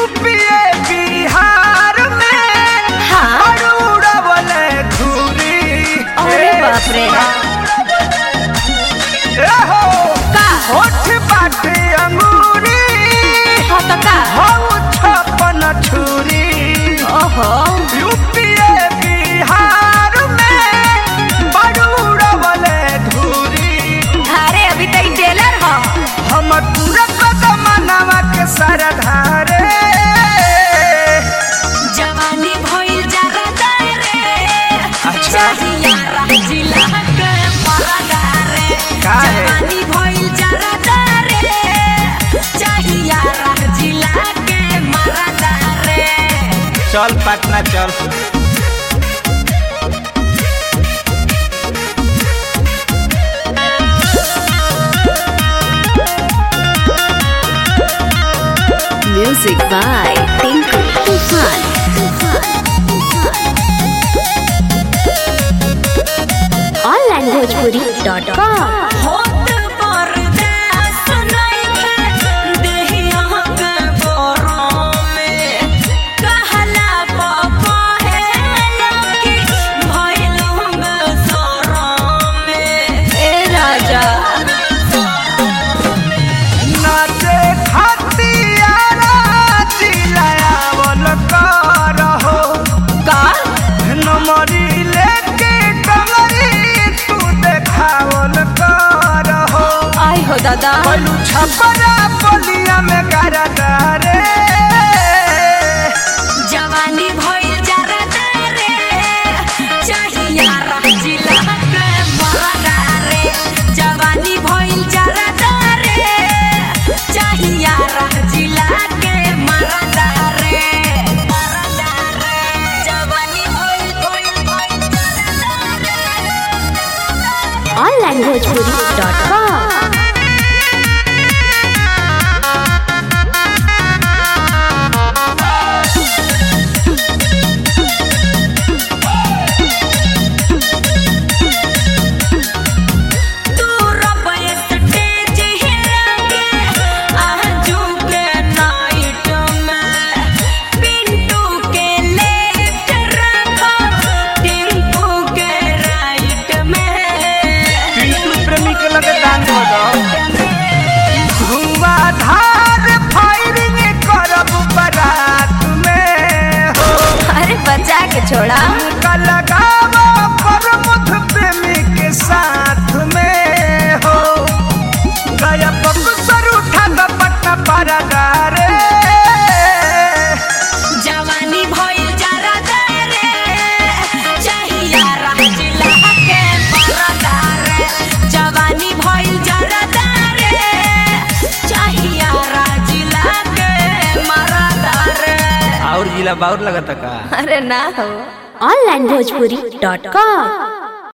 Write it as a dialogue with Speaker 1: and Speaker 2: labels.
Speaker 1: UPA Bihar में
Speaker 2: हाँ।
Speaker 1: और उड़वले धूरी
Speaker 2: अरे बाप रे
Speaker 1: ए हो
Speaker 2: का
Speaker 1: होठ बाटे अंगूरी
Speaker 2: हो तो का
Speaker 1: हऊ छपन छुरी
Speaker 2: ओहो
Speaker 1: यूपीए बिहार में बड़ उड़वले धूरी
Speaker 2: अरे अभी तो ई टेलर हो
Speaker 1: हम पूरा कदमनवा के सरधारे
Speaker 2: जवानी भइल जरा रे
Speaker 1: अच्छा।
Speaker 2: चाहिया राजिला के मरदा रे
Speaker 1: का है?
Speaker 2: जवानी भइल जरा रे चाहिया राजिला के मरदा रे
Speaker 1: चल पटना चल
Speaker 2: Music by Tinku Tufan.
Speaker 3: onlinebhojpuri.com
Speaker 2: होत बरदास नइखे देहिया के बोरों में कहला पापा है लकी भइल हम सोरों में ए राजा
Speaker 1: नाचे खतियारा चिल्लावल करहो
Speaker 2: का
Speaker 1: नमरी लेके कमरी तू देखावल करहो
Speaker 2: आई हो दादा
Speaker 1: पलू छपरा बलिया में गरदा रे
Speaker 2: जवानी भइल जरा रे चाहिया राजिला के मरदा रे जवानी भइल जरा रे चाहिया राजिला के मरदा रे मरदा रे जवानी भइल भइल भइल जरा रे
Speaker 3: onlinebhojpuri.com
Speaker 2: तू रबय स्टेज हिलाके आजू के नाइट में पिंटू के लेफ्ट रखो टिंकू के राइट में
Speaker 1: पिंटू प्रेमी के लगे दान हो धुआंधार फायरिंग करब बारात में हो
Speaker 2: अरे बचा के छोड़ा
Speaker 1: का लगावा प्रमुख प्रेमी के साथ में हो गया बक्सर उठा द पट्टा परदा रे
Speaker 2: जवानी भइल जरा रे चाहिया राजिला के मरदा रे जवानी भइल जरा रे चाहिया राजिला के मरदा रे
Speaker 1: और जिला बाउर लगता का
Speaker 2: अरे ना हो
Speaker 3: onlinebhojpuri.com